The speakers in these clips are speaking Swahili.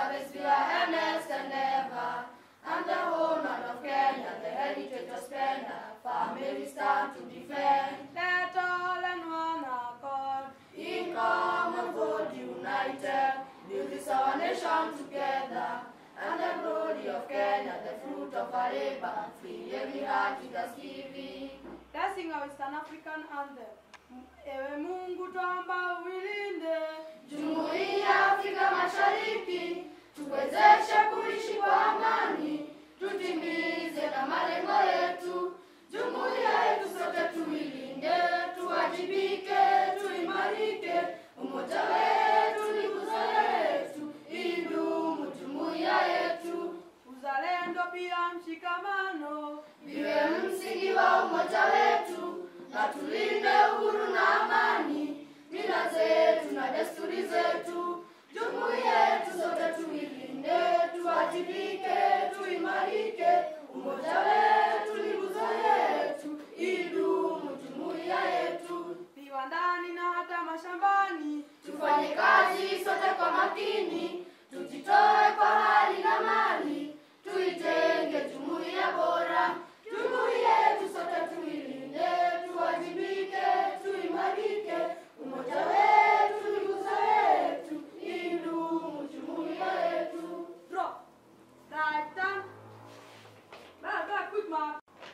harvest we are earnest and ever. And the whole land of Kenya, the heritage of splendor, family we stand to defend. Let all and one accord. In common good united, build this our nation together. And the glory of Kenya, the fruit of our labor, free every heart with thanksgiving. Let's sing our Eastern African anthem. Ewe Mungu twamba uilinde Jumuiya ya Afrika Mashariki, tuwezeshe kuishi kwa amani, tutimize na malengo yetu. Jumuiya yetu sote tuilinde, tuwajibike, tuimarike, umoja wetu ni nguzo yetu, idumu jumuiya yetu, uzalendo pia mshikamano. viwe msingi wa umoja wetu, na tulinde uhuru na amani, mila zetu na desturi zetu. Jumuiya yetu sote tuilinde, tuwajibike, tuimarike, umoja wetu ni nguzo yetu, idumu jumuiya yetu. Viwandani na hata mashambani. Tufanye kazi sote kwa makini, tujitoe kwa hali na mali, tuijenge jumuiya bora. Jumuiya yetu sote tuilinde, tuwajibike, tuimarike, umoja wetu ni nguzo yetu, idumu jumuiya yetu. Drop. Right turn. Back, back, quick mark.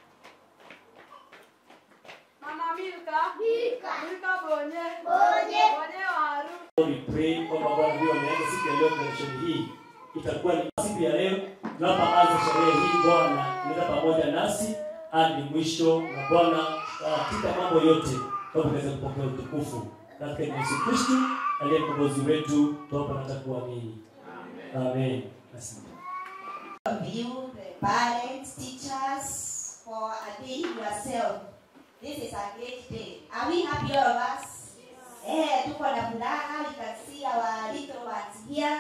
Mama Milka. Milka. Milka bonye. Bonye. Bonye waru. We pray kwamba Bwana ndio ameanza siku ya leo operation hii itakuwa ni siku ya leo tunapoanza sherehe hii. Bwana nenda pamoja nasi hadi mwisho, na Bwana katika mambo yote tukaweza kupokea utukufu katika Yesu Kristo aliye mkombozi wetu, tuomba na takuamini. Amen. Asante. of you, the parents, teachers, for availing yourself. This is a great day. Are we happy all of us? Eh, tuko na furaha. We can see our little ones here.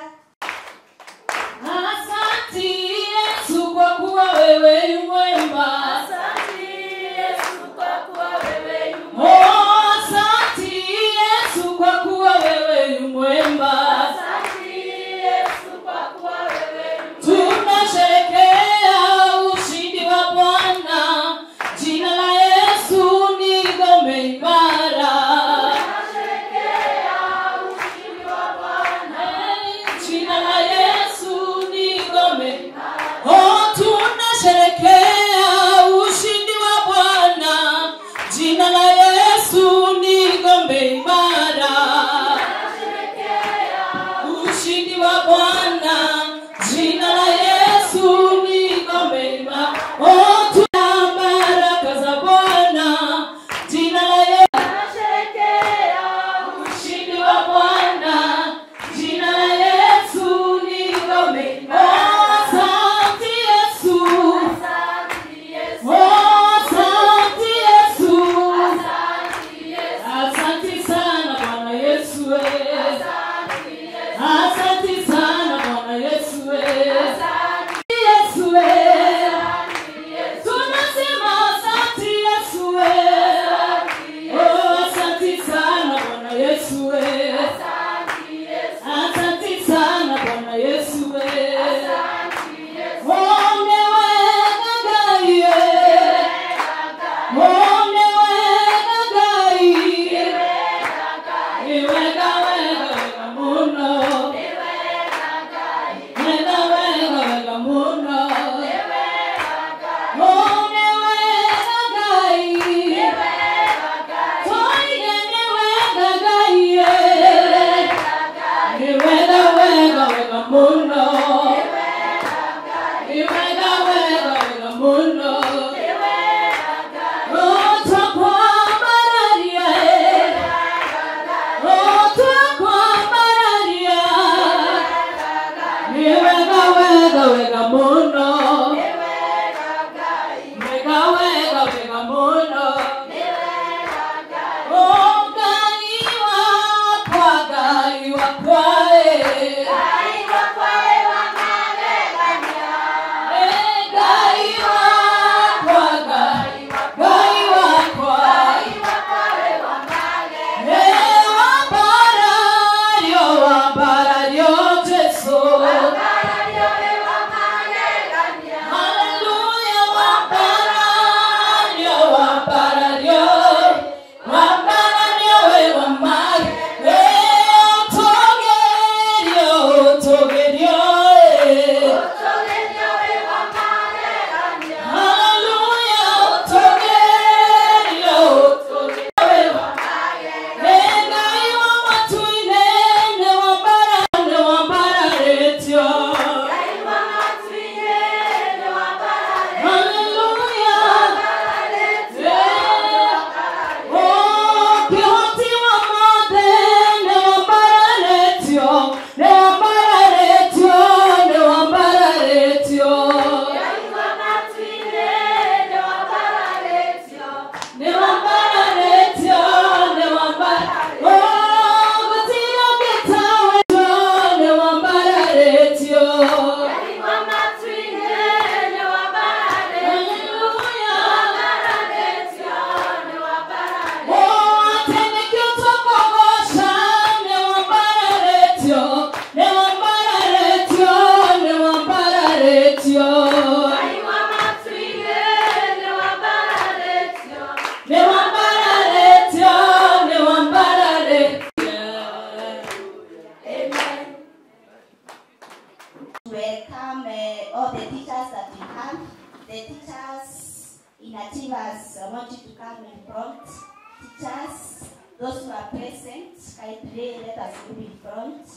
Asante Yesu kwa kuwa wewe yu mwema. Asante Yesu kwa kuwa wewe yu Oh, asante Yesu kwa kuwa wewe yu mwema. Asante Yesu kwa kuwa wewe yu Tunasherehekea ushindi wa Bwana. Jina la Yesu ni ngome imara. Tunasherehekea ushindi wa Bwana. Eh, welcome uh, all the teachers that we have. The teachers in Ativas, I want you to come in front. Teachers, those who are present, kindly let us move in front.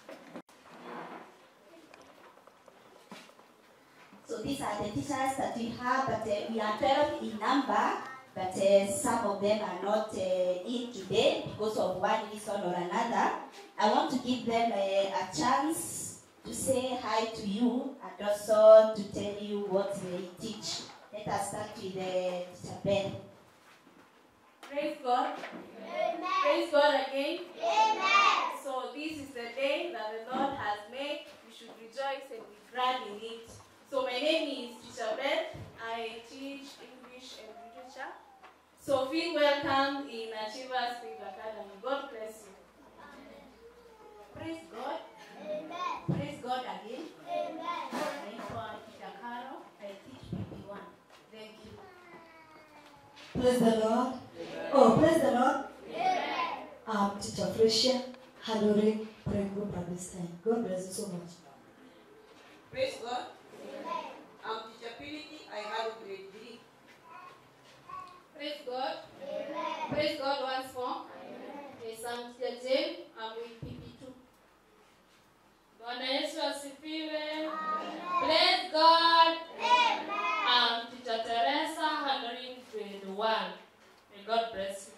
So these are the teachers that we have, but uh, we are 12 in number, but uh, some of them are not uh, in today because of one reason or another. I want to give them a, a chance to say hi to you and also to tell you what they teach. Let us start with uh, Teacher Ben. Praise God. Praise God again. So this is the day that the Lord has made. We should rejoice and be glad in it. So my name is Teacher Beth. I teach English and literature. So feel welcome in Achievers Faith Academy. God bless you. Praise God. Praise God again. Naitwa Teacher Carol. I teach PP1. Thank you. Praise the Lord. Oh, praise the Lord. I'm Teacher Felicia, handling prayer group at this time. God bless you so much. Praise God. I'm teacher Purity. I have grade 3. Praise God. Praise God once more. Yes, I'm Teacher Jane. I'm with PP2. Bwana Yesu asifiwe. Praise God. I'm Teacher Teresa handling grade 1. May God bless you.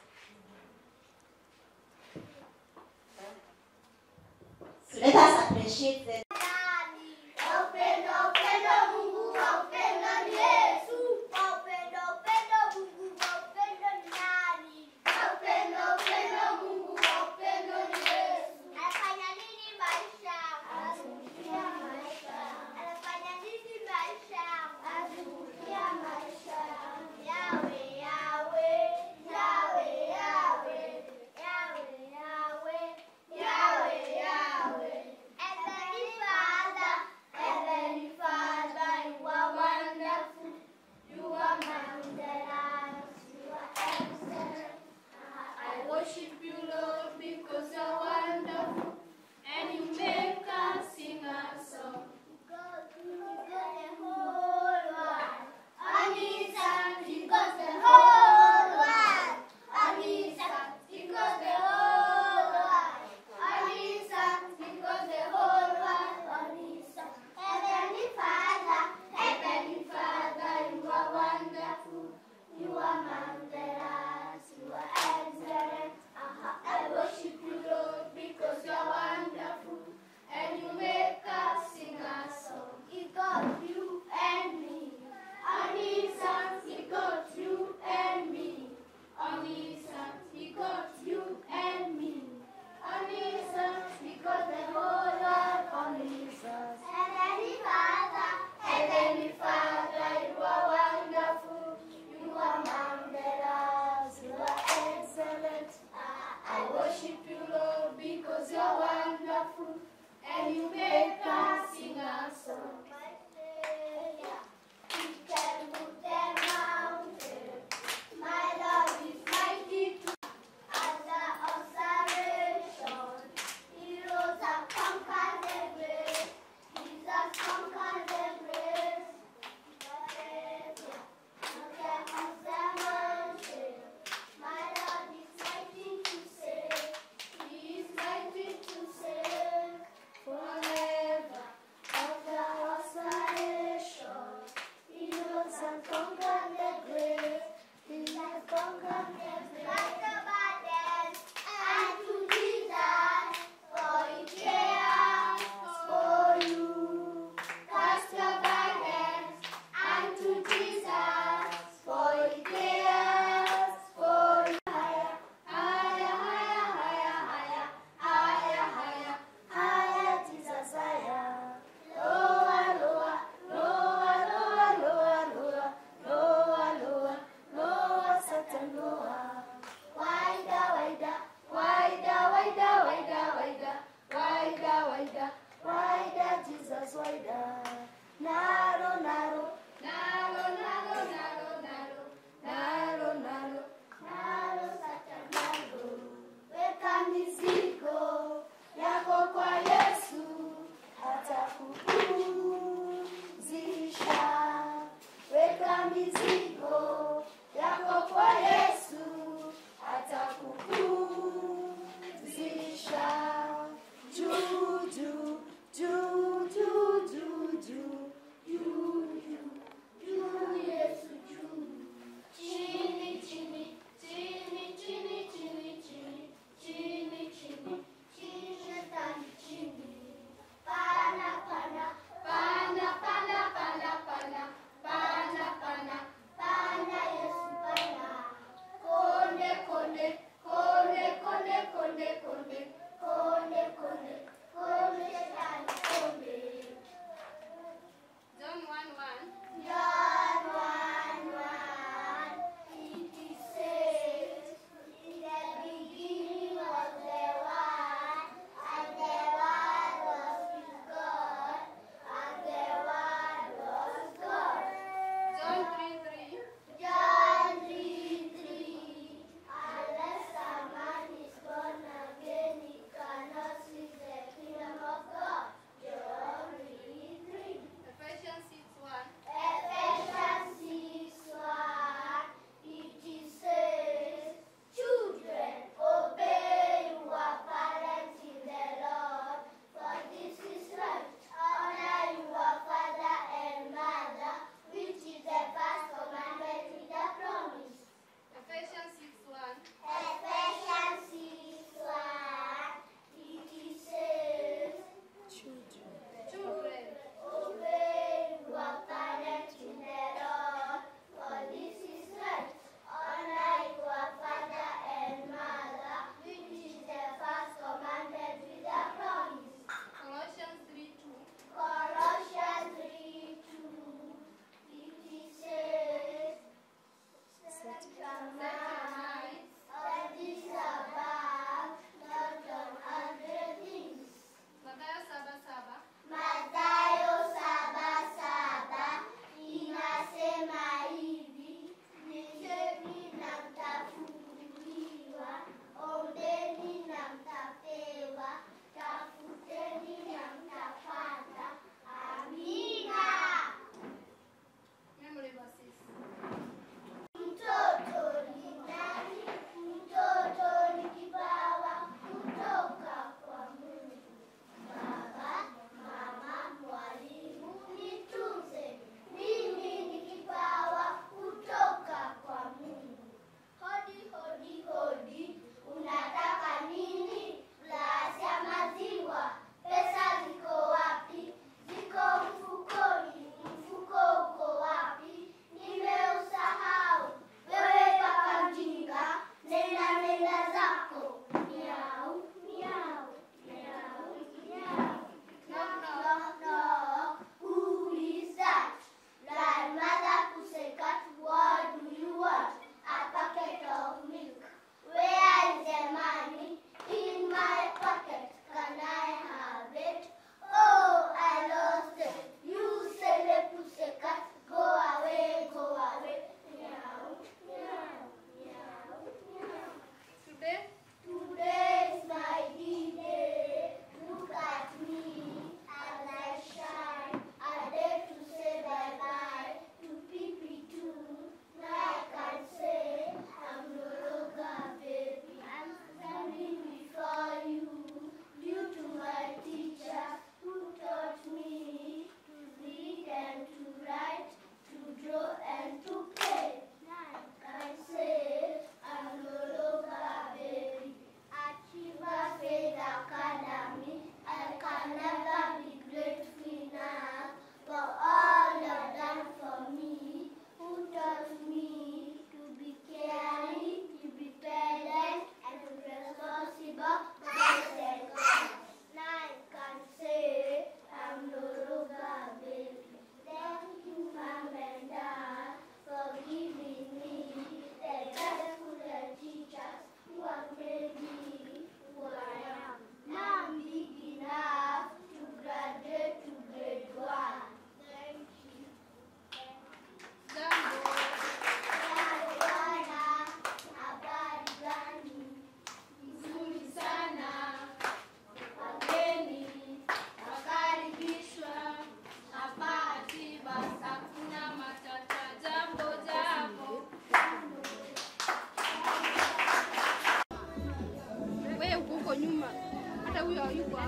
So let us appreciate the Upendo, upendo Mungu wa upendo ni Yesu. Upendo, upendo Mungu wa upendo ni nani? Upendo, upendo Mungu wa upendo ni Yesu. Anafanya nini maisha? Azungukia maisha. Anafanya nini maisha? Azungukia maisha. Yawe, yawe, yawe, yawe, yawe, yawe, yawe, yawe. Heavenly Father, Heavenly faida. Nalo, nalo, nalo, nalo, nalo, nalo, nalo, nalo, nalo, sasa nalo. Weka mizigo yako kwa Yesu, atakupumzisha. Weka mizigo yako kwa Yesu, atakupumzisha. Juu, juu, juu, juu, juu, juu,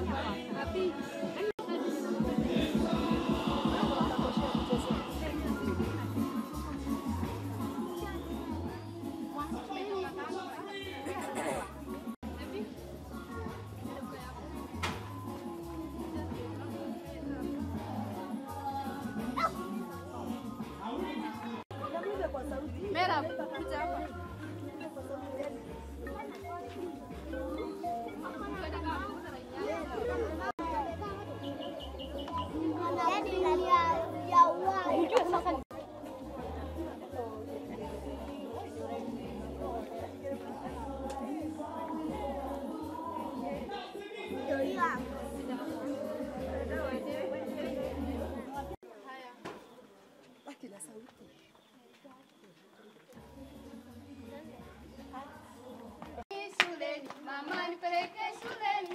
Mera, kuja hapa. Shuleni, mama nipeleke shuleni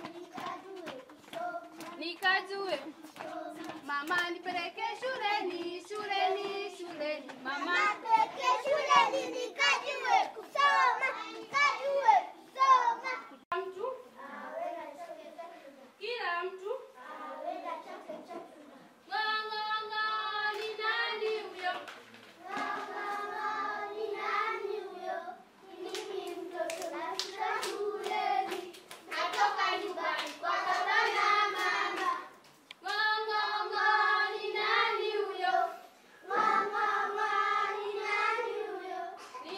nikajue. Mama nipeleke shuleni, shuleni, shuleni. Mama nipeleke shuleni nikajue kusoma, nikajue kusoma. Mtu kila mtu ng'ang'ang'a ni nani huyo? Ni nani huyo? Mimi mtoto nafika shuleni, natoka nyumbani kwa baba na mama. Ng'ang'ang'a ni nani huyo? Ng'ang'ang'a ni nani huyo? Ni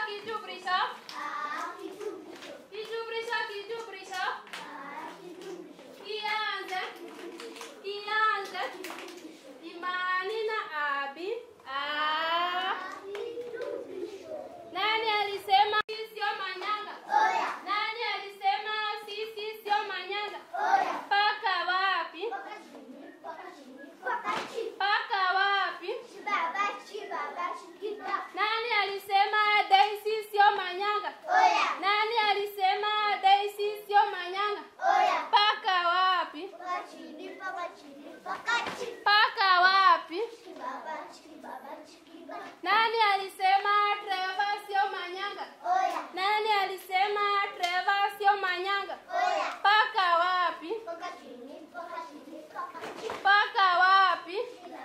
kijubrisha. Kijubrisha, kijubrisha. Kianze. Kianze. Imani na abi. Ah. Nani alisema sisi sio manyanga? Nani alisema sisi sio manyanga? Paka wapi? Paka wapi? Nani alisema Daisy sio manyanga? Nani alisema Daisy sio manyanga? Paka wapi? Paka wapi? Nani alisema Trevor sio manyanga? Nani alisema Trevor sio manyanga? Paka wapi? Paka wapi?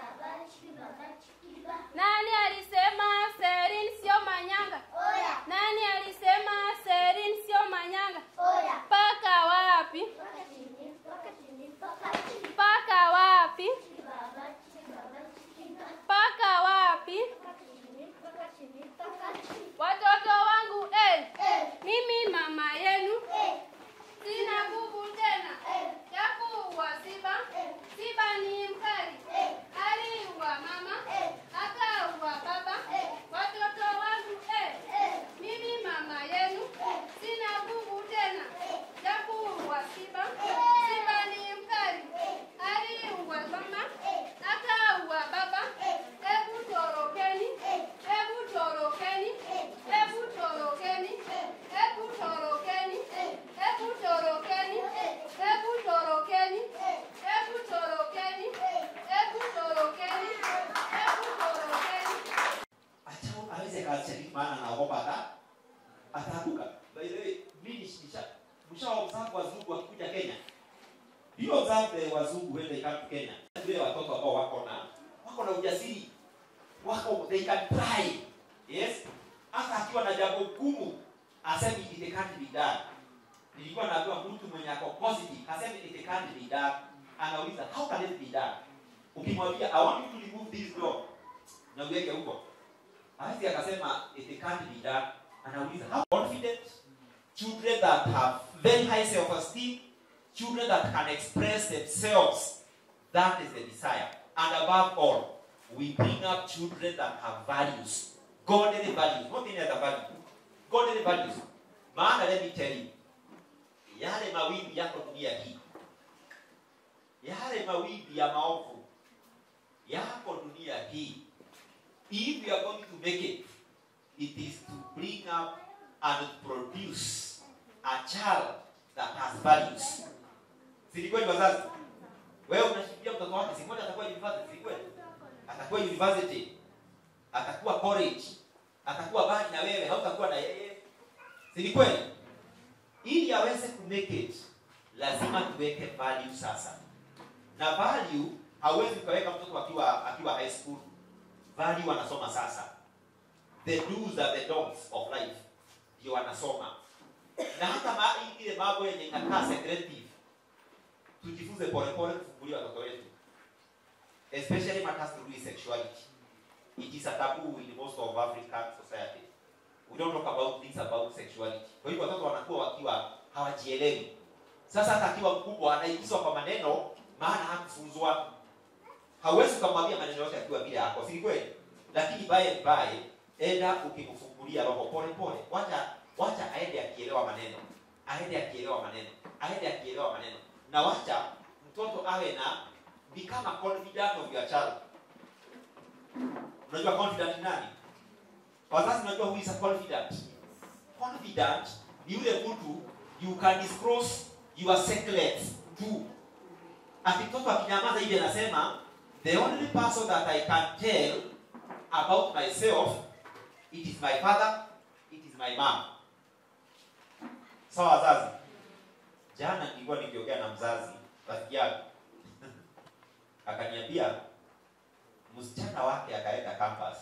Nani alisema Serin sio manyanga? Nani alisema Serin sio manyanga? Paka wapi? Paka wapi? Paka wapi? Watoto wangu eh, mimi mama yenu sina nguvu tena ya kuua Siba. Siba ni mkali, aliua mama akaua baba. Watoto wangu eh, mimi mama yenu sina nguvu tena ya kuua Siba. Siba ni mkali, aliua mama akaua baba. Hebu torokeni, hebu torokeni, hebu torokeni, hebu torokeni, hebu torokeni, hebu torokeni, hebu torokeni, hebu torokeni, hebu torokeni. acha aweze kashiriki maana anaogopa ata ataanguka by the way mimi nisha msha observe wazungu wakikuja Kenya hiyo observe wazungu when they come to Kenya vile watoto ambao wako na wako na ujasiri wako they can try yes hata akiwa na jambo gumu asemi it can't be done nilikuwa naambiwa mtu mwenye ako positive asemi it can't be done anauliza how can it be done ukimwambia i want you to remove this door na uweke huko Hawezi akasema it can't be done. Anauliza how confident children that have very high self-esteem, children that can express themselves. That is the desire. And above all, we bring up children that have values, godly values, not any other value, godly values. Maana let me tell you, yale mawimbi yako dunia hii, yale mawimbi ya maovu yako dunia hii if you are going to make it, it is to bring up and produce a child that has values. Si ni kweli wazazi? Wewe unashikilia mtoto wake, si moja atakuwa university, si kweli? Atakuwa university, atakuwa college, atakuwa bali na wewe, hautakuwa na yeye. Si ni kweli? Ili aweze ku make it, lazima tuweke value sasa. Na value hauwezi ukaweka mtoto akiwa akiwa high school value wanasoma sasa the do's and the don'ts of life ndio wanasoma na hata ma, ile mambo yenye inakaa secretive tujifunze polepole kufungulia watoto wetu especially matters to do with sexuality it is a taboo in most of african society we don't talk about things about sexuality kwa hivyo watoto wanakuwa wakiwa hawajielewi sasa hata akiwa mkubwa anaingizwa kwa maneno maana hakufunzwa hauwezi ukamwambia maneno yote akiwa vile yako si kweli lakini by and by enda ukimfungulia roho pole pole wacha wacha aende akielewa maneno aende akielewa maneno aende akielewa maneno na wacha mtoto awe na become a confident of your child unajua confident ni nani wazazi unajua who is a confident confident ni yule mtu you can disclose your secrets to ati mtoto akinyamaza hivi anasema the only person that I can tell about myself, it is my father, it is my mom. Sawa wazazi. Jana nilikuwa nikiongea na mzazi rafiki yangu akaniambia msichana wake akaenda campus.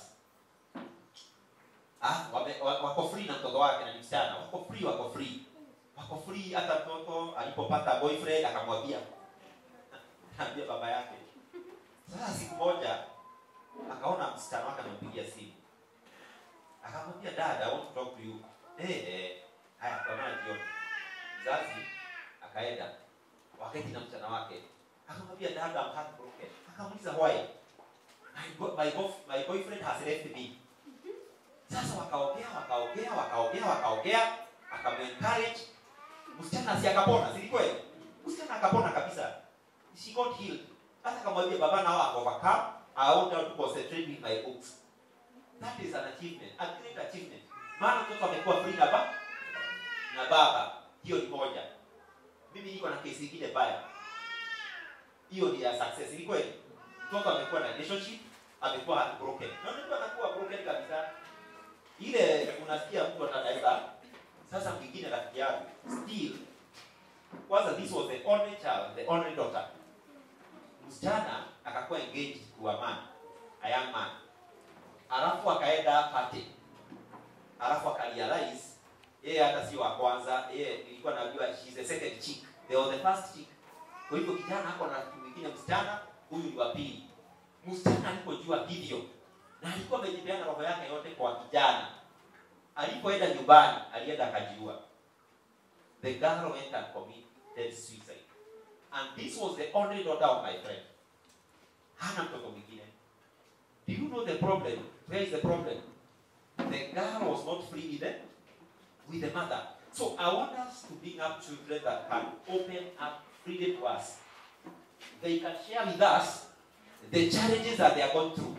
Ah, wame, wa- wako free na mtoto wake na ni msichana, wako free, wako free, wako free. Hata mtoto alipopata boyfriend akamwambia, ambia baba yake sasa siku moja akaona msichana wake anampigia simu akamwambia dad i want to talk to you eh eh haya kwa maana jioni mzazi akaenda wakati na mchana wake akamwambia dad i'm heartbroken akamuuliza why my, bo- my, bof- my boyfriend has left me sasa wakaongea wakaongea wakaongea wakaongea akamuencourage msichana si akapona si kweli msichana akapona kabisa she got healed hata akamwambia baba nao akovercome i want her to concentrate with my books that is an achievement a great achievement maana mtoto amekuwa free na ba na baba hiyo ni moja mimi niko na kesi ingine baya hiyo ni ya success ni kweli mtoto amekuwa na relationship amekuwa heartbroken na unajua anakuwa broken kabisa ile unasikia mtu atadaiba sasa mwingine rafiki yake still kwanza this was the only child the only daughter msichana akakuwa engaged to a man a young man alafu akaenda party alafu akarealize yeye hata sio wa kwanza yeye nilikuwa najua she's the second chick they were the first chick kwa hivyo kijana hapo na rafiki mwingine msichana huyu ni wa pili msichana alipojua hivyo na alikuwa amejipeana roho yake yote kwa kijana alipoenda nyumbani alienda akajiua the girl went and committed suicide and this was the only daughter of my friend hana mtoto mwingine do you know the problem where is the problem the girl was not free with the, with the mother so i want us to bring up children that can open up freely to us they can share with us the challenges that they are going through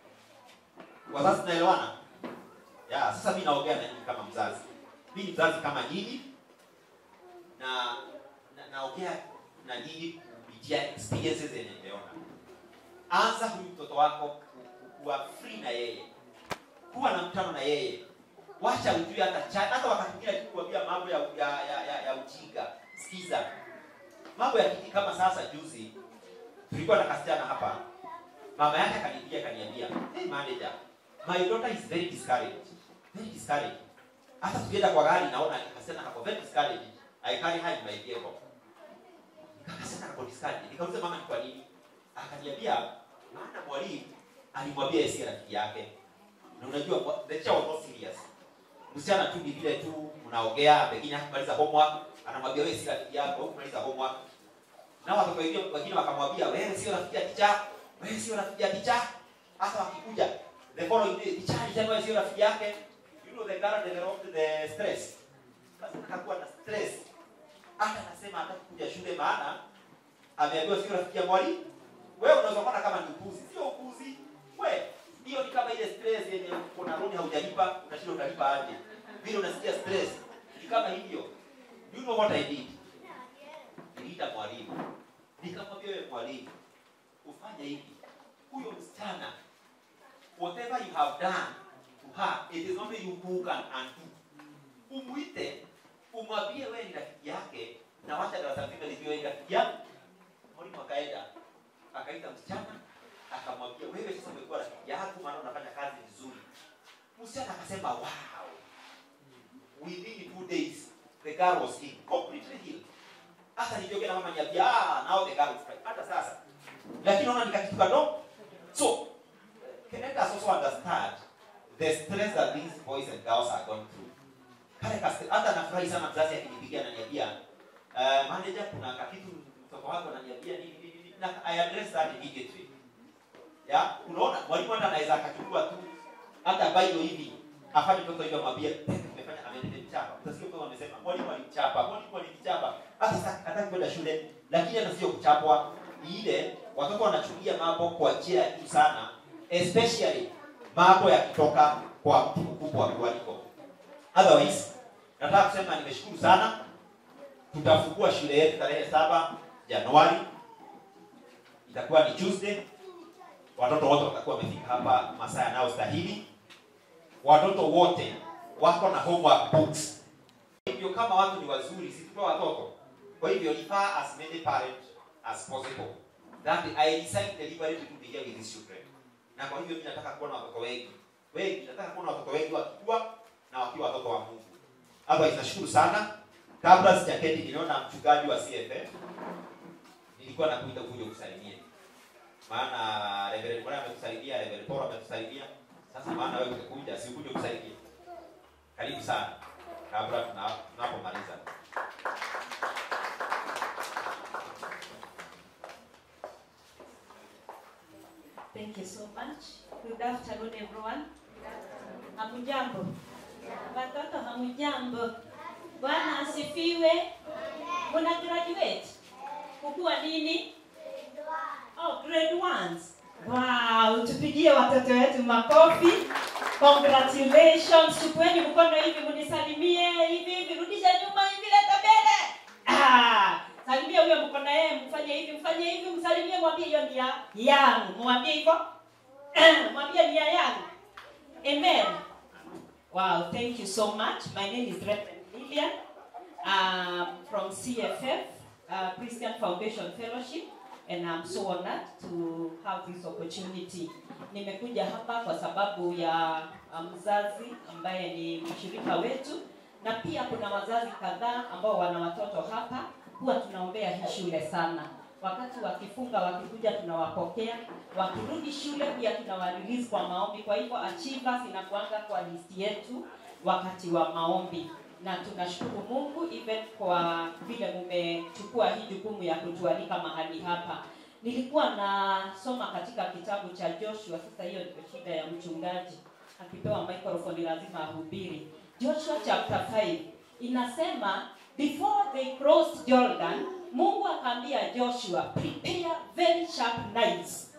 wazazi tunaelewana ya sasa mi naongea na nyinyi kama mzazi mi ni mzazi kama nyinyi na na- naongea na nyinyi kupitia experiences zenye nimeona anza huyu mtoto wako ku- ku- kuwa free na yeye kuwa na mtano na yeye wacha ujue hata cha, hata wakati mwingine akikuambia mambo ya, ya, ya, ya, ya ujinga sikiza mambo ya kiki kama sasa juzi tulikuwa na kasichana hapa mama yake akanipigia akaniambia hey manager my daughter is very discouraged very discouraged hata tukienda kwa gari naona kasichana kako very discouraged i carry her in my vehicle kasichana kako discouraged nikauliza mama ni kwa nini akaniambia maana mwalimu alimwambia yeye si rafiki yake na unajua wa- the child was not serious msichana tu ni vile tu mnaongea pengine hakumaliza homework anamwambia wewe si rafiki yako hukumaliza homework na watoto wengine wengine wakamwambia wewe sio rafiki ya ticha wewe sio rafiki ya ticha hata wakikuja the following day ticha alisema wewe sio rafiki yake you know the girl developed the stress sasa akakuwa na stress hata anasema hataki kuja shule maana ameambiwa sio rafiki ya mwalimu wewe unaweza kuona kama ni upuzi sio upuzi we hiyo ni kama ile stress yenye kuna loan haujalipa unashinda utalipa aje vile unasikia stress ni kama hivyo you know what i did niliita mwalimu nikamwambia wewe mwalimu ufanye hivi huyo msichana whatever you have done to her it is only you who can undo umwite umwambie wewe ni rafiki yake na wacha darasa zima lijue wewe ni rafiki yake mwalimu akaenda akaita msichana akamwambia wewe sasa umekuwa rafiki yako maana unafanya kazi vizuri msichana akasema wow within two days the girl was healed completely healed hata nilivyoke na mama niambia ah now the girl is fine hata sasa lakini naona nikakitu kadogo so can let us also understand the stress that these boys and girls are going through kale kasi hata nafurahi sana mzazi akinipigia ananiambia uh, manager kuna kakitu mtoto wako ananiambia nini nini nini na I address that immediately ya unaona mwalimu hata anaweza akachukua tu hata bailo hivi afanye mtoto hivyo amwambie "Pepe, umefanya amenichapa utasikia mtoto amesema mwalimu alimchapa mwalimu alimchapa hata sasa hataki kwenda shule lakini hata sio kuchapwa ni ile watoto wanachukulia mambo kwa njia ya juu sana especially mambo yakitoka kwa mtu mkubwa kuliko otherwise nataka kusema nimeshukuru sana tutafungua shule yetu tarehe saba januari itakuwa ni tuesday watoto wote watakuwa wamefika hapa masaa yanayostahili watoto wote wako na homework books hivyo kama watu ni wazuri si tutoa watoto kwa hivyo refer as many parents as possible that i decide deliberately to be here with these children na kwa hivyo mimi nataka kuona watoto wengi wengi nataka kuona watoto wengi wakikua na wakiwa watoto wa mungu otherwise nashukuru sana kabla sijaketi niliona mchungaji wa cff nilikuwa nakuita kuja kusalimia maana Reverend Bwana amekusalimia, Reverend Paul amekusalimia. Sasa maana wewe ungekuja, si ukuje kusaidia. Karibu sana. Kabla tuna- tunapomaliza. Thank you so much. Good afternoon, everyone. Hamujambo? Watoto hamujambo? Bwana asifiwe. Muna graduate? Kukua nini? Oh, grade ones. Wow, tupigie watoto wetu makofi. Congratulations. Chukueni mkono hivi munisalimie hivi hivi, rudisha nyuma hivi, leta mbele. Ah, salimia huyo mkono yeye, mfanye hivi, mfanye hivi, msalimie, mwambie hiyo ni ya yangu. Mwambie hivyo. mwambie ni ya yangu. Amen. Wow, thank you so much. My name is Reverend Lillian um, from CFF, uh, Christian Foundation Fellowship, and I'm so honored to have this opportunity. Nimekuja hapa kwa sababu ya uh, mzazi ambaye ni mshirika wetu, na pia kuna wazazi kadhaa ambao wana watoto hapa. Huwa tunaombea hii shule sana wakati wakifunga wakikuja tunawapokea wakirudi shule pia tunawarelease kwa maombi kwa hivyo achievers inakuanga kwa listi yetu wakati wa maombi na tunashukuru mungu even kwa vile mumechukua hii jukumu ya kutualika mahali hapa nilikuwa nasoma katika kitabu cha joshua sasa hiyo ndio shida ya mchungaji akipewa microphone lazima ahubiri joshua chapter 5 inasema before they crossed jordan mungu akaambia joshua prepare very sharp knives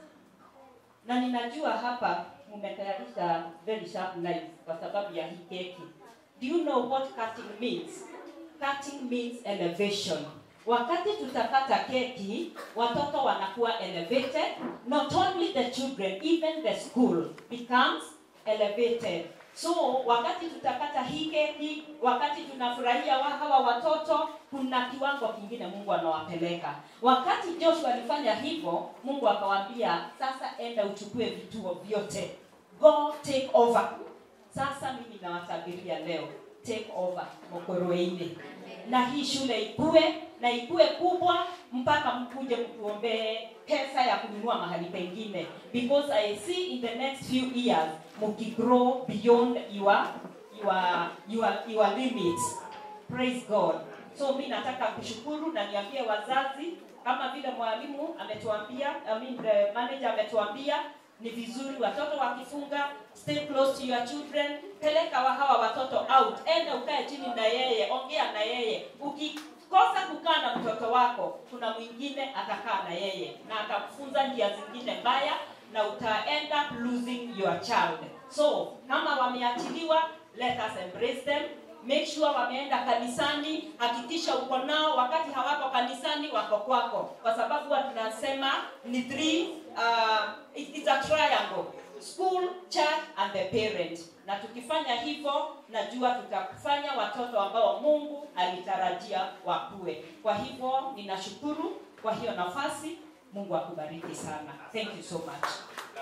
na ninajua hapa mmetayarisha very sharp knives kwa sababu ya hii keki do you know what cutting means cutting means elevation wakati tutakata keki watoto wanakuwa elevated not only the children even the school becomes elevated so wakati tutakata hii keki wakati tunafurahia wa hawa watoto kuna kiwango kingine mungu anawapeleka wakati joshua alifanya hivyo mungu akawaambia sasa enda uchukue vituo vyote go take over sasa mimi nawatabiria leo take over mokoroini na hii shule ikue na ikue kubwa mpaka mkuje mtuombee pesa ya kununua mahali pengine because i see in the next few years mukigrow beyond your your your, your limits praise god so mi nataka kushukuru na niambie wazazi kama vile mwalimu ametuambia I mean the manager ametuambia ni vizuri watoto wakifunga stay close to your children peleka wa hawa watoto out enda ukae chini na yeye ongea na yeye ukikosa kukaa na mtoto wako kuna mwingine atakaa na yeye na atakufunza njia zingine mbaya na uta end up losing your child so kama wameachiliwa let us embrace them make sure wameenda kanisani hakikisha uko nao wakati hawako kanisani wako kwako kwa sababu huwa tunasema ni three uh, it- it's a triangle school church and the parent na tukifanya hivyo najua tutafanya watoto ambao mungu alitarajia wakue kwa hivyo ninashukuru kwa hiyo nafasi mungu akubariki sana thank you so much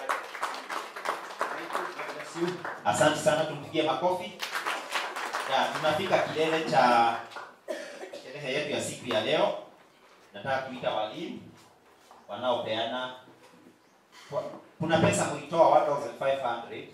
Asante sana, tumpigie makofi. Ya, tunafika kilele cha sherehe yetu ya siku ya leo. Nataka kuita walimu wanaopeana kwa- kuna pesa mlitoa 1500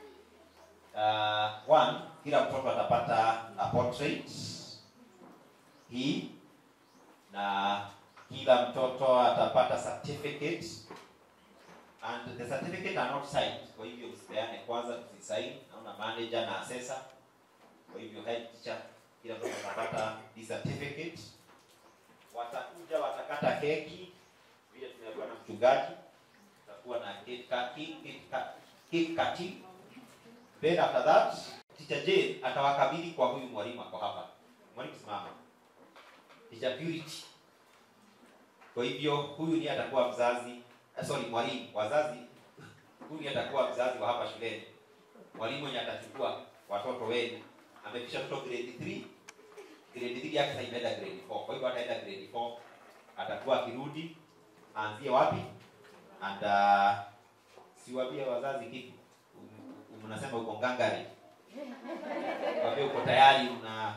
uh, one kila mtoto atapata a portrait hii na kila mtoto atapata certificate and the certificate are not signed kwa hivyo msipeane kwanza tusisign naona manager na assessor kwa hivyo head teacher kila mtoto atapata this certificate watakuja watakata keki vile tumeambiwa na mchungaji tutakuwa na cake cutting cake cut- cake cutting then after that teacher Jane atawakabidhi kwa huyu mwalimu ako hapa mwalimu simama teacher Purity kwa hivyo huyu ndiye atakuwa mzazi eh, sorry mwalimu wazazi huyu ndiye atakuwa mzazi wa hapa shuleni mwalimu mwenye atachukua watoto wenu amefikisha mtoto grade 3 grade 3 yake sasa imeenda grade 4 kwa hivyo ataenda grade 4 atakuwa akirudi aanzie wapi and uh, siwaambie wazazi kitu Um- um- mnasema uko ngangari waambie uko tayari una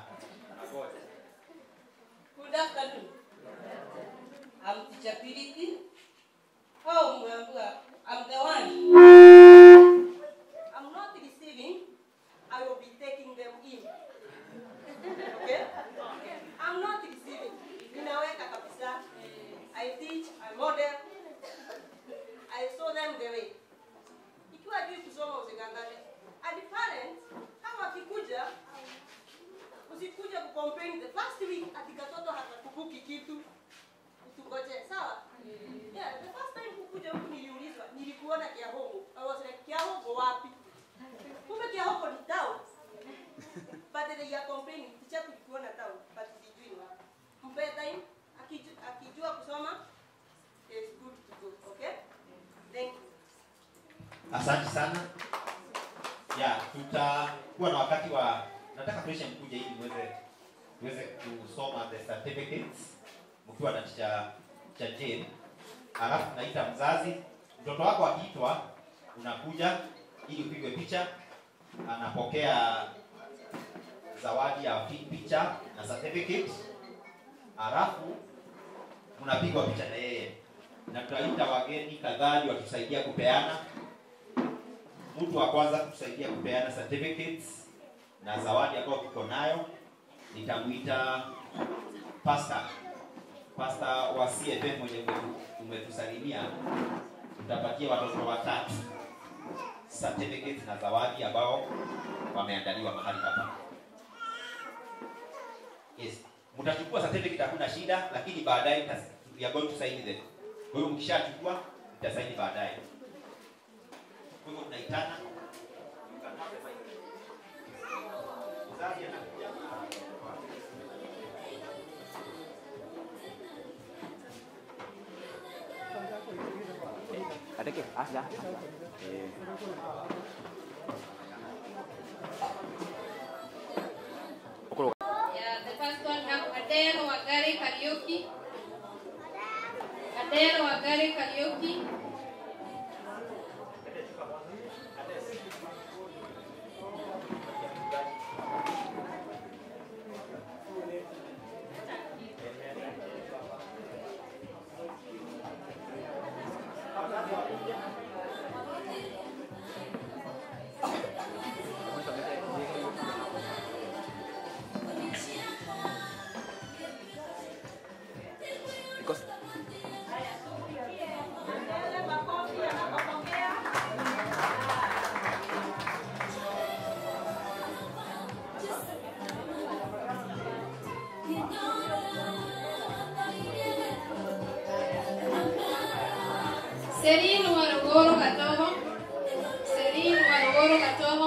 Good afternoon. I'm Teacher Purity. Oh, Mwambua, I'm the one. I'm not kitu utungoje sawa yeah the first time kukuja huku niliulizwa nilikuona kiahogo i was like kiahogo wapi kumbe kiahogo ni town but they are complaining teacher tulikuona town but sijui ni wapi mpe time akijua, akijua kusoma is good to go okay thank you asante sana ya tutakuwa na wakati wa nataka presha mkuja ili muweze muweze kusoma the certificates mkiwa na cha cha Jane alafu naita mzazi mtoto wako akiitwa unakuja ili upigwe picha anapokea zawadi ya pi- picha na certificate alafu mnapigwa picha na yeye na tutaita wageni kadhaa watusaidia kupeana mtu wa kwanza kutusaidia kupeana certificates na zawadi ambayo tuko nayo nitamwita pasta pasta wa CFM mwenye umetu- umetusalimia tutapatia watoto watatu certificates na zawadi ambao wameandaliwa mahali hapa yes mtachukua certificate hakuna shida lakini baadaye mtas- we are going to sign them kwa hiyo mkishachukua mtasaini baadaye kwa hivyo tunaitana mzazi anakuja Ada ke? Ah, dah. Eh. Yeah, the first one have Adero Wagari Karaoke. Adero Wagari Karaoke. Because Serino Warogoro Gatomo. Serino Warogoro Gatomo.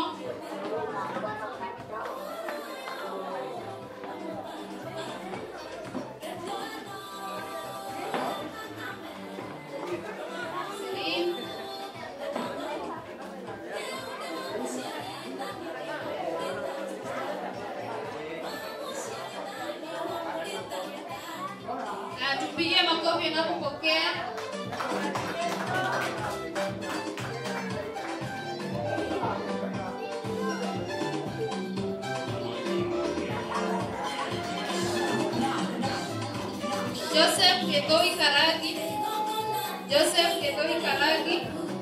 Serino. Na tupigie makofi anapopokea. Joseph Ketoi Karagi. Joseph Ketoi Karagi.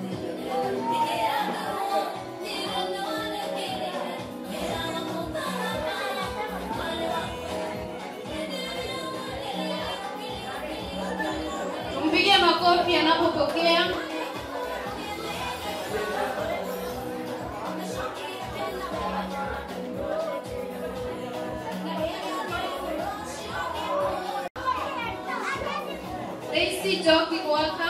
Tumpigie makofi anapopokea. Daisy Joki Waka.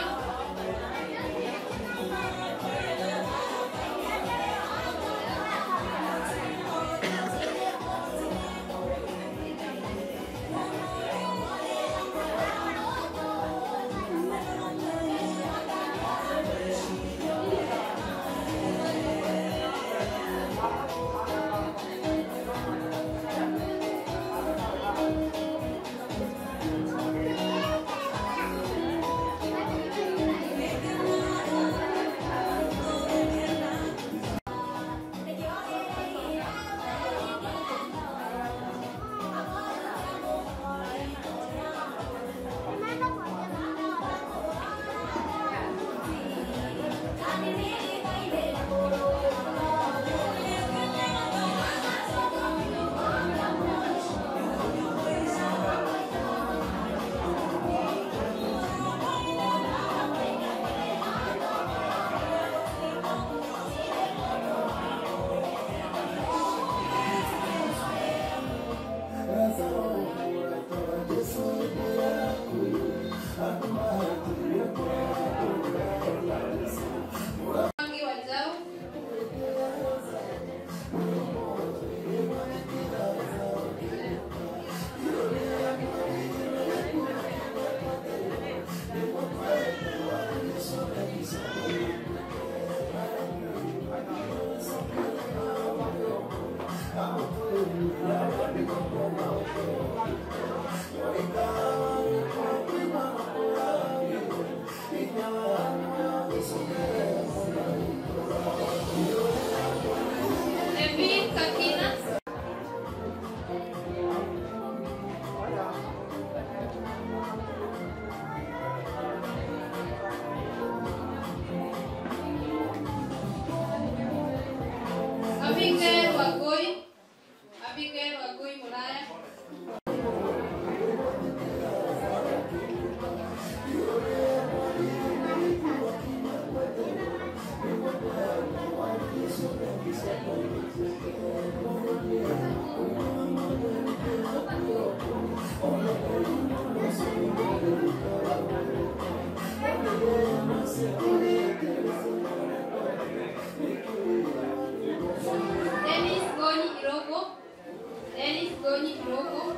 Ngoni kidogo.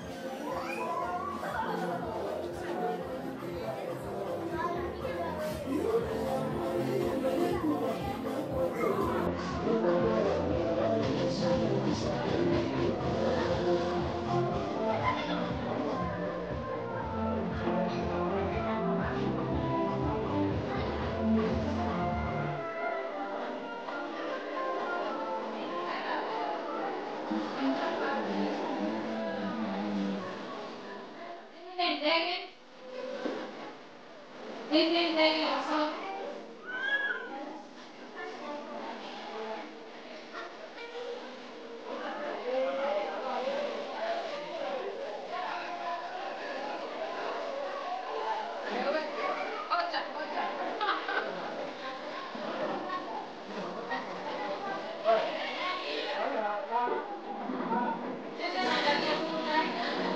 Hizi ni ndege. Hizi ni ndege wasome. Wewe, ocha, ocha. Hizi naangalia huku ndani.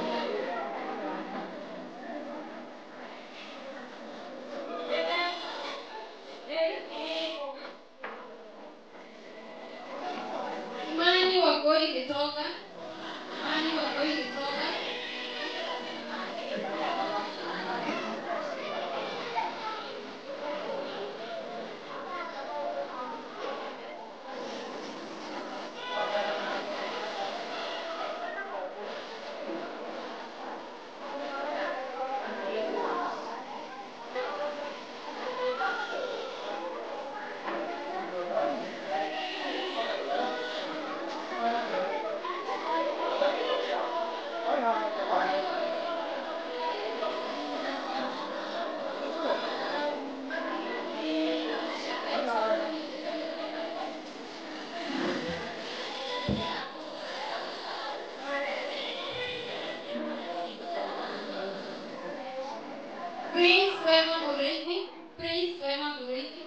Imani wako ilitoka. Imani wako ilitoka. Prince Wema Murithi. Prince Wema Murithi.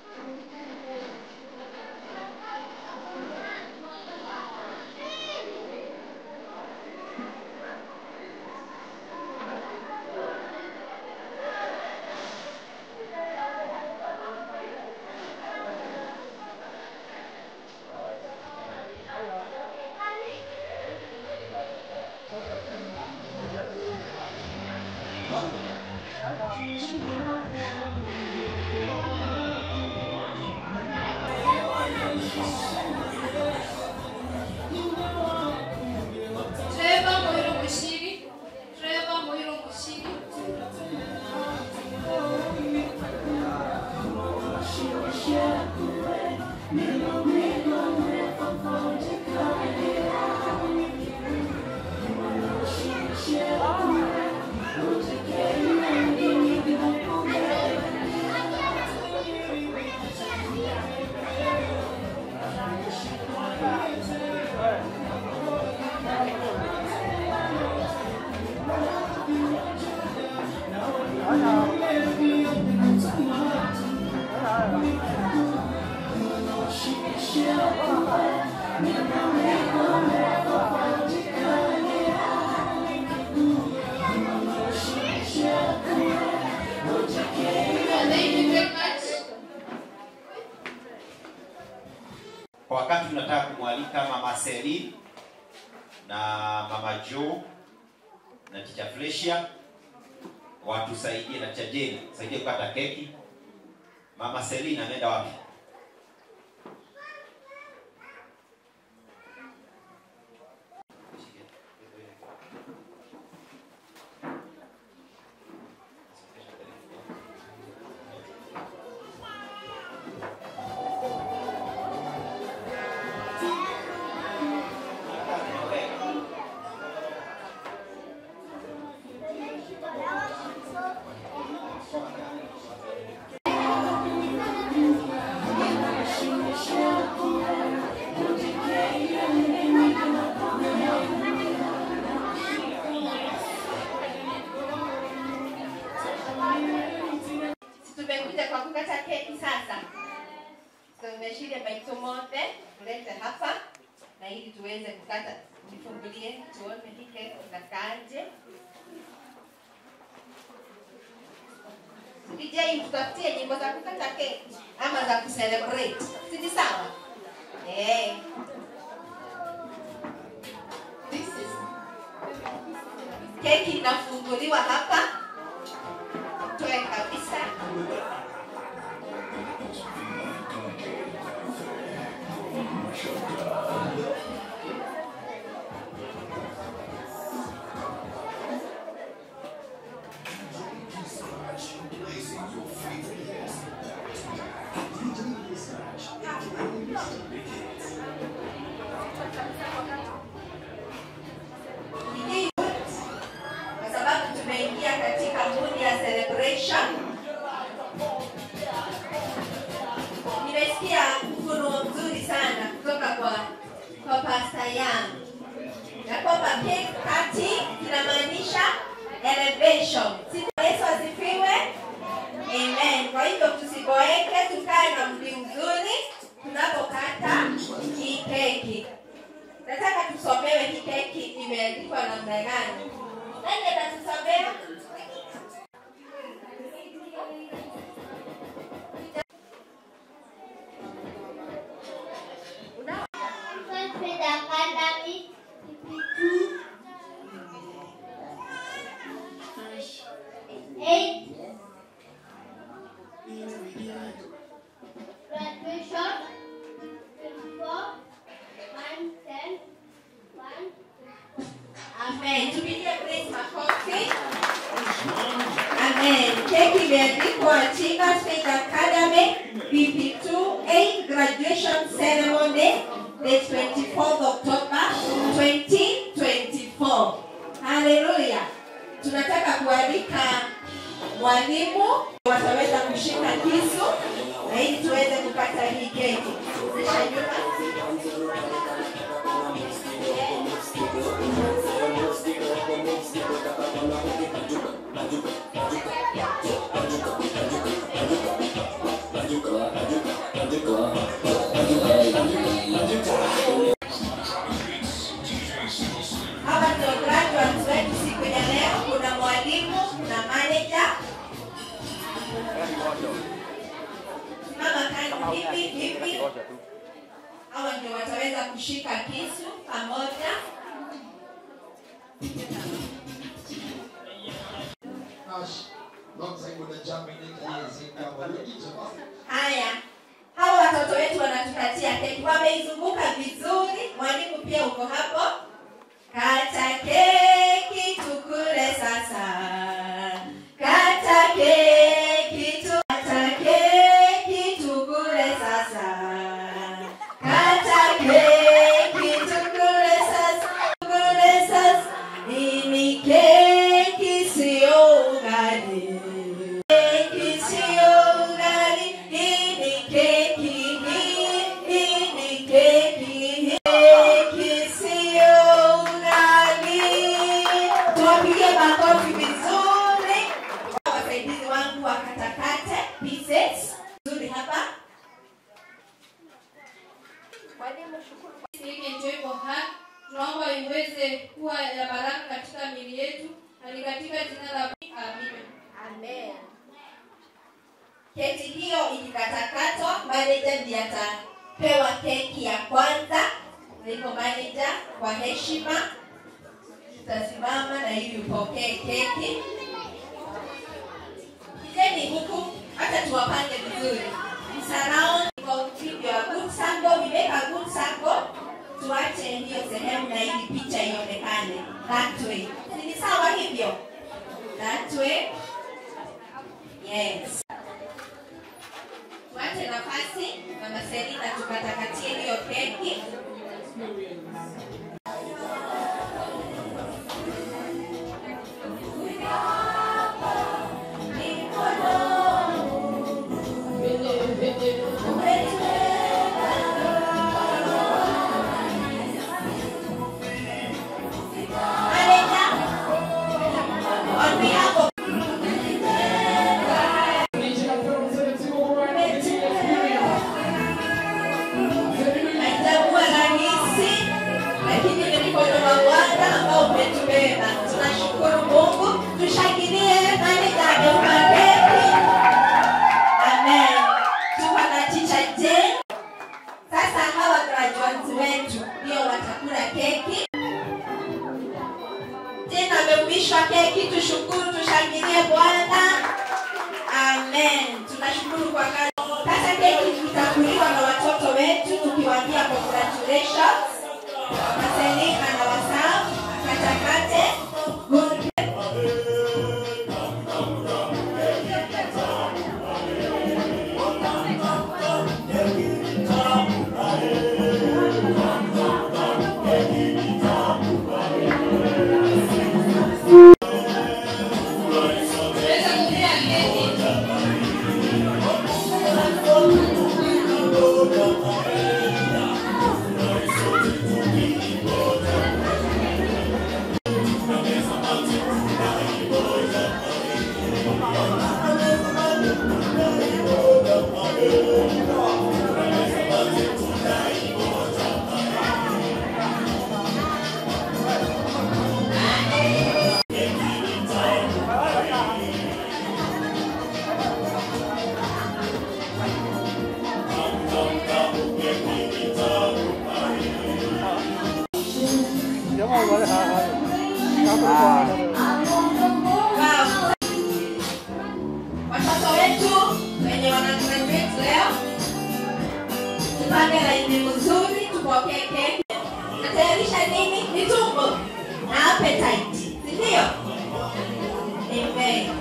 Trevor Moiro Mushiri. Trevor Moiro Mushiri. Thank you very much. Kwa wakati tunataka kumwalika mama Seli na mama Jo na ticha Flesia watusaidie na ticha Jane saidie kukata keki. Mama Seli anaenda wapi? tumekuja kwa kukata keki sasa. So nimeshile maito mote tulete hapa na ili tuweze kukata, nifungulie tuone hii keki inakaaje. DJ tutafutie nyimbo za kukata keki ama za kucelebrate, si ni sawa? Eh. This is keki inafunguliwa hapa toe kabisa Hii kwa sababu tumeingia katika mood ya celebration. Nimesikia ufunuo mzuri sana kutoka kwa kwa pasta yangu ya kwamba cake cutting inamaanisha elevation. Siku Yesu asifiwe. Amen. Kwa hivyo tusiboeke, tukae na mdi mzuri tunapokata hii keki. Nataka tusomewe hii keki imeandikwa namna gani? Nani atatusomea? First grade academy, PP2, eight, graduation, twenty-four, one, ten, one. Amen. Tupigie praise makofi. Amen. Keki imeandikwa Chinga State Academy PP2 8 graduation ceremony the 24th October 2024. Haleluya. Tunataka kualika walimu wataweza kushika kisu na ili tuweze kukata hii keki. Sisha nyuma. Hawa ndio graduates wetu siku ya leo. Kuna mwalimu, kuna manager. Mama kando hivi hivi. Hawa ndio wataweza kushika kisu pamoja. Haya, hawa watoto wetu wanatukatia keki, wameizunguka vizuri. Mwalimu pia uko hapo. Kata keki tukule sasa. Kata keki tu kata keki tukule sasa. Kata keki tukule sasa. Tukule sasa. Hii ni keki sio ugali. Keki sio ugali. Hii ni keki. Hii, hii ni keki. Keki sio ugali. Tuwapigie makofi vizuri. Wasaidizi wangu wakatakate pieces nzuri hapa. Mwalimu, shukuru kwa hiki enjoyable heart. Tunaomba iweze kuwa ya baraka katika miili yetu na ni katika jina la Amina. Amen. Keki hiyo ikikatakatwa, manager ndiye atapewa keki ya kwanza. Kwa hivyo manager, kwa heshima tutasimama na ili upokee keki. Kijeni huku, hata tuwapange vizuri. Msarao kwa video ya good sample, we make a good sample. Tuache hiyo sehemu na ili picha ionekane that way. Ni sawa hivyo? That way. Yes. Tuache nafasi Mama Selina tukatakatie hiyo keki. On behalf of Haitakuwa rahisi, umeshwa keki, tushukuru, tushangilie Bwana. Amen. Tunashukuru kwa kazi. Sasa keki itakuliwa na watoto wetu tukiwaambia congratulations. Maselika na wasau katakate good Watoto wetu wenye wana graduate leo, tupange laini mzuri, tupokee keki. Natayarisha nini? Ni tumbo na appetite, si ndio? Amen.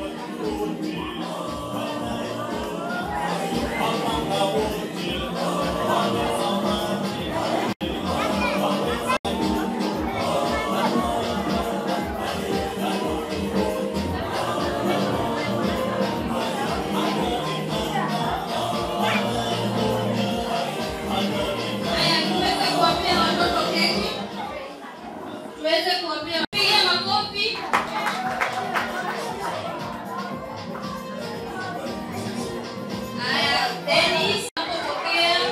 Haya, tuweze kuwapea watoto keki, tuweze kuwapea, piga makofi. Haya, Dennis anapopokea.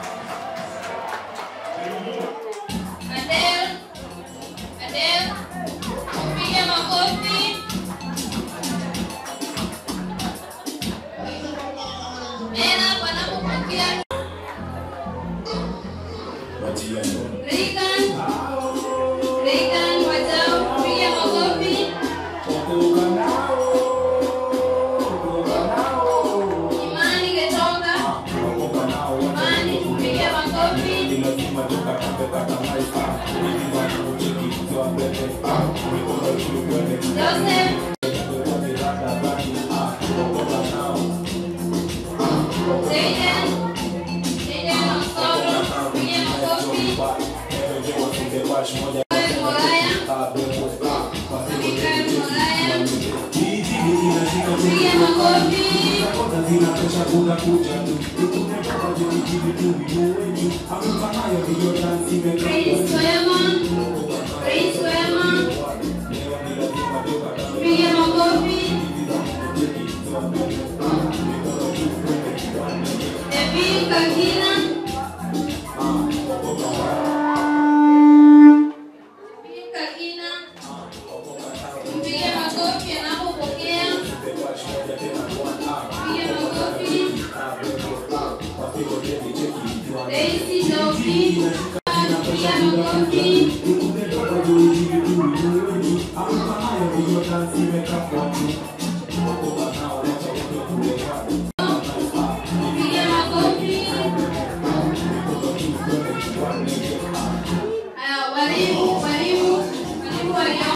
Adele, Adele, piga makofi. Nena wanapopokea. Regan, Regan, wajao, piga makofi. Imani Getonga, Imani, piga makofi. Joseph, Zayden, Zayden Osoro, piga makofi. Mikael Moraya, Mikael Moraya, piga makofi. Prince Wema, Prince Wema, piga makofi. Evil Kakina, Evil Kakina, mpige makofi anapopokea. Piga makofi. Daisy Dobi, piga makofi. Piga makofi. Haya, walimu, walimu, walimu walio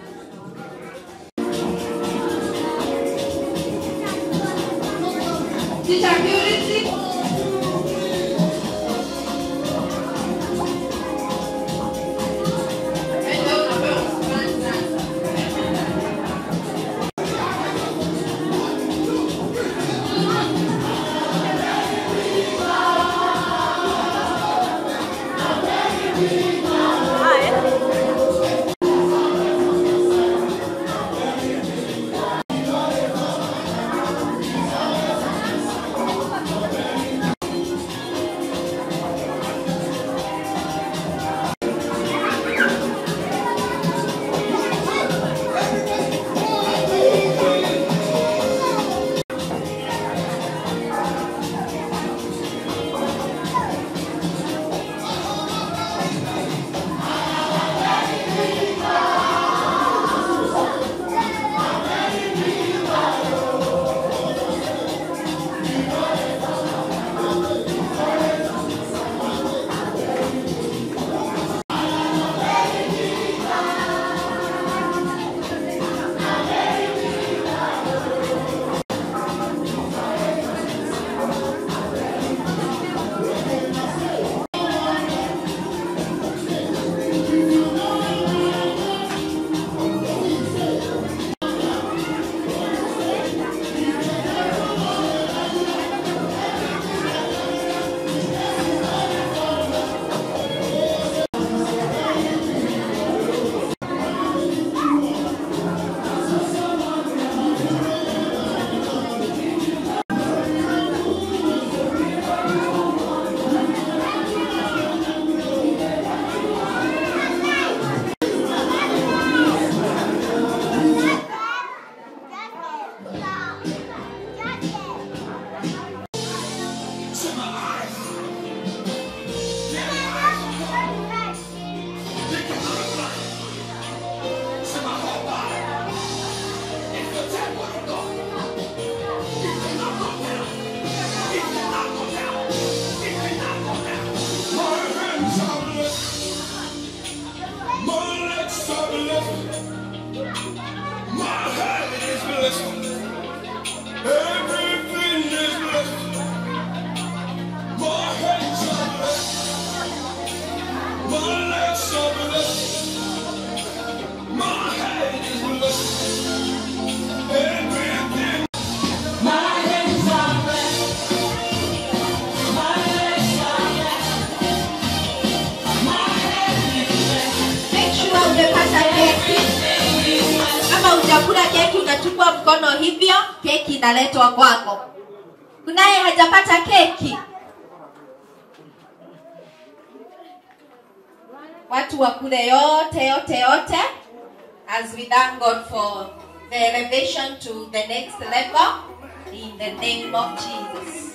Teacher Purity. Ndio unapewa shukrani sasa. blessed. My head is blessed. Everything is blessed. My hands are blessed. My legs are blessed. My head is blessed. Everything. My hands are blessed. My legs are blessed. My head is blessed. Make sure umepata keki. Kama hujakula keki unachukua mkono hivyo, keki inaletwa kwako. Kunaye hajapata keki? Watu wakule yote yote yote as we thank God for the elevation to the next level in the name of Jesus.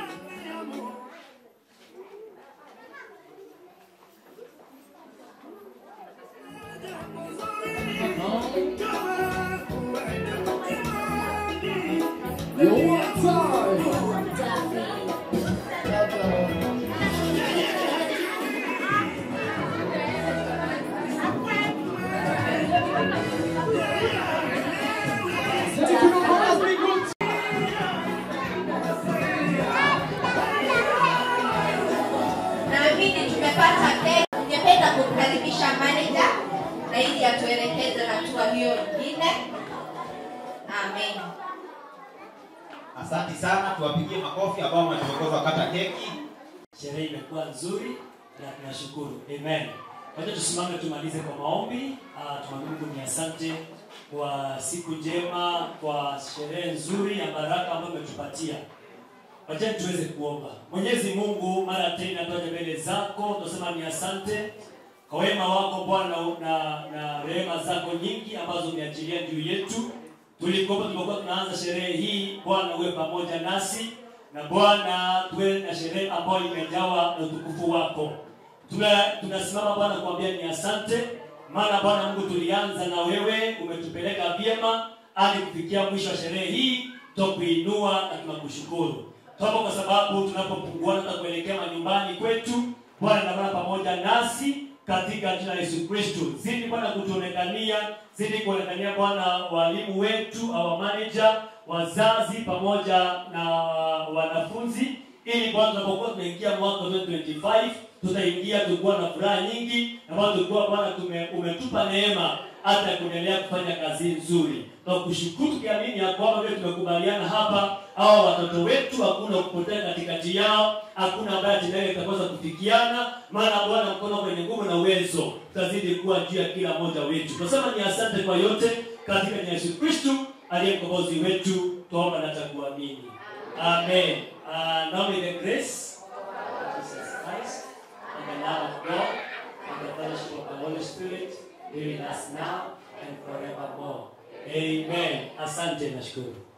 Naamini tumepata keki. Ningependa kumkaribisha manager na ili atuelekeze hatua hiyo nyingine. Amen. Asante sana, tuwapigie makofi ambao wametuongoza kata keki. Sherehe imekuwa nzuri na tunashukuru. Amen. Wacha tusimame tumalize kwa maombi. Uh, tumwambie Mungu ni asante kwa siku njema, kwa sherehe nzuri ya baraka ambayo umetupatia. Wacha tuweze kuomba. Mwenyezi Mungu, mara tena twaje mbele zako, tunasema ni asante kwa wema wako Bwana na, na rehema zako nyingi ambazo umeachilia juu yetu. Tulikuomba tulipokuwa tunaanza sherehe hii, Bwana uwe pamoja nasi na Bwana tuwe na sherehe ambayo imejawa na utukufu wako. Tuna, tunasimama Bwana kuambia ni asante, maana Bwana Mungu tulianza na wewe, umetupeleka vyema hadi kufikia mwisho wa sherehe hii, twakuinua na tunakushukuru. Tunapo kwa sababu tunapopunguana na kuelekea manyumbani kwetu, Bwana na Bwana pamoja nasi katika jina la Yesu Kristo. Zidi Bwana kutuonekania, zidi kuonekania Bwana walimu wetu, our manager, wazazi pamoja na wanafunzi, ili Bwana tunapokuwa tunaingia mwaka 2025 tutaingia tukiwa na furaha nyingi, na Bwana tulikuwa Bwana tume, umetupa neema hata kuendelea kufanya kazi nzuri. Tunakushukuru tukiamini ya kwamba vile tumekubaliana hapa, hawa watoto wetu hakuna kupotea katikati yao, hakuna ambaye atendeke itakosa kufikiana, maana Bwana mkono kwenye nguvu na uwezo utazidi kuwa juu ya kila mmoja wetu. Tunasema ni asante kwa yote katika jina la Yesu Kristo aliye mkombozi wetu, tuomba na takuamini. Amen. Uh, now may the grace of Jesus Christ and the love of God and the fellowship of the Holy Spirit be with us now and forevermore. Amen. Asante nashukuru.